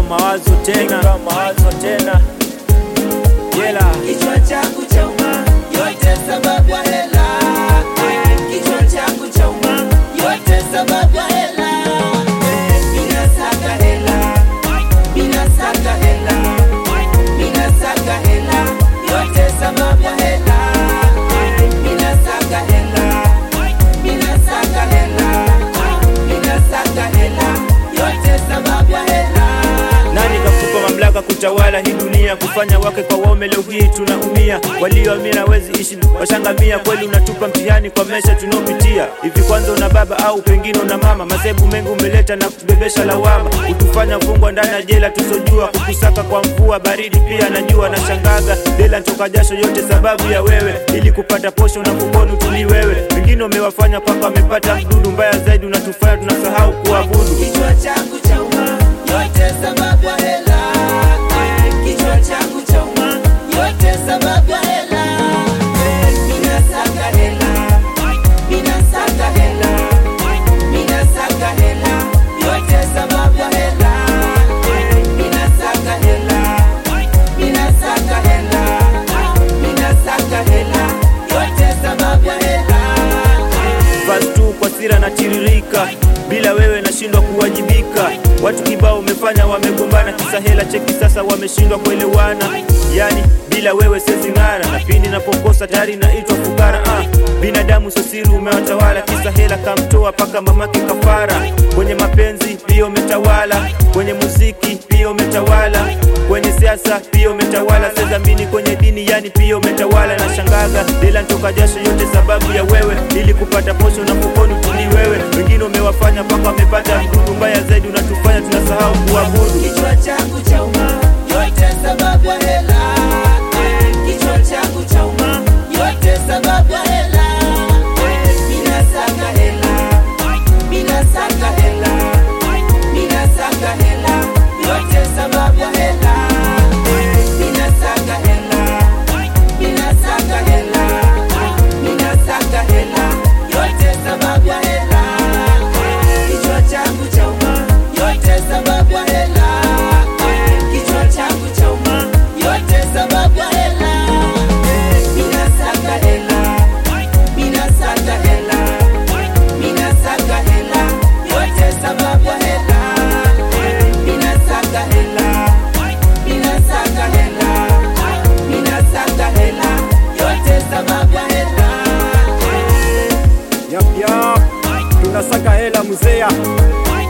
mawazo tena, mawazo tena. Yela. Kichwa changu chauma, yote sababu ya hela. Kichwa changu chauma, yote sababu ya hela. Mina saka hela, mina saka hela, mina saka hela, yote sababu ya hela. Mina saka hela, mina saka hela, mina saka hela, yote sababu ya hela. Nani kakupa mamlaka kutawala hii dunia, kufanya wake kwa waume? Leo hii tunaumia, walioamini hawezi ishi washangamia. Kweli unatupa mtihani kwa maisha tunaopitia. Hivi kwanza una baba au pengine una mama? Masebu mengi umeleta na kutubebesha lawama, kutufanya fungwa ndani ya jela tusojua, kukusaka kwa mvua baridi pia najua. Na shangaga dela ntoka jasho, yote sababu ya wewe, ili kupata posho na fukoni utuli wewe. Wengine umewafanya mpaka wamepata mdudu mbaya zaidi, unatufanya tunasahau kuabudu. Kichwa changu chauma, yote sababu ya hela. Kichwa changu chauma, yote sababu ya hela. Mina saka hela, mina saka hela, mina saka hela, yote sababu ya hela. Mina saka hela, mina saka hela, mina saka hela, yote sababu ya hela. Fast tu kwa sira na tiririka, bila wewe nashindwa kuwajibika. Watu kibao umefanya wamegombana, kisa hela. Cheki sasa wameshindwa kuelewana, yani bila wewe siwezi ng'ara, na pindi napokosa tayari naitwa fukara. Ah, binadamu sio siri, umewatawala kisa hela, kamtoa paka mamake kafara. Kwenye mapenzi pia umetawala, kwenye muziki pia umetawala, kwenye siasa pia umetawala, sezamini kwenye dini, yani pia umetawala. Na shangaga dela ntoka jasho, yote sababu ya wewe, ili kupata posho na fukoni tuli wewe. Wengine umewafanya mpaka wamepata mdudu mbaya zaidi, unatufanya tunasahau kuabudu. Kichwa changu chauma, yote sababu ya hela. Kichwa changu chauma, yote sababu ya hela. Mina saka hela, mina saka hela, mina saka hela, yote sababu ya hela. Mina saka hela, mina saka hela, mina saka hela, yote sababu ya hela. Kichwa changu chauma, yote sababu ya hela. Kichwa changu chauma, yote sababu ya hela. Mina saka hela, mina saka hela, mina saka hela, yote sababu ya hela. Mina saka hela, mina saka hela, mina saka hela, yote sababu ya hela. Yap, yap. Tunasaka hela muzea